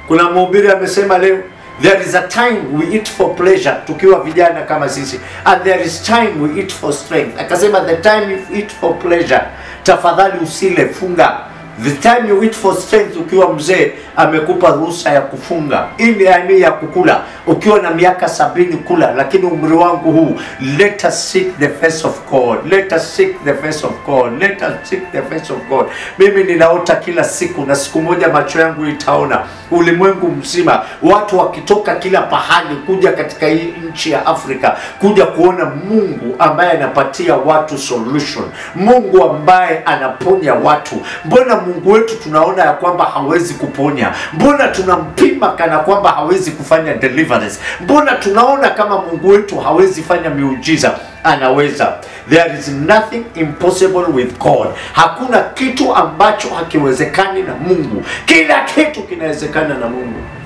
Kuna mhubiri amesema leo there is a time we eat for pleasure tukiwa vijana kama sisi and there is time we eat for strength. Akasema the time you eat for pleasure, tafadhali usile, funga. The time you eat for strength, ukiwa mzee amekupa ruhusa ya kufunga, ili yani ya kukula ukiwa na miaka sabini kula, lakini umri wangu huu, let us seek the face of God, let us seek the face of God, let us seek the face of God. Mimi ninaota kila siku na siku moja macho yangu itaona ulimwengu mzima, watu wakitoka kila pahali kuja katika hii nchi ya Afrika kuja kuona Mungu ambaye anapatia watu solution, Mungu ambaye anaponya watu. Mbona Mungu wetu tunaona ya kwamba hawezi kuponya? Mbona tunampima kana kwamba hawezi kufanya deliverance? Mbona tunaona kama Mungu wetu hawezi fanya miujiza? Anaweza. There is nothing impossible with God. Hakuna kitu ambacho hakiwezekani na Mungu. Kila kitu kinawezekana na Mungu.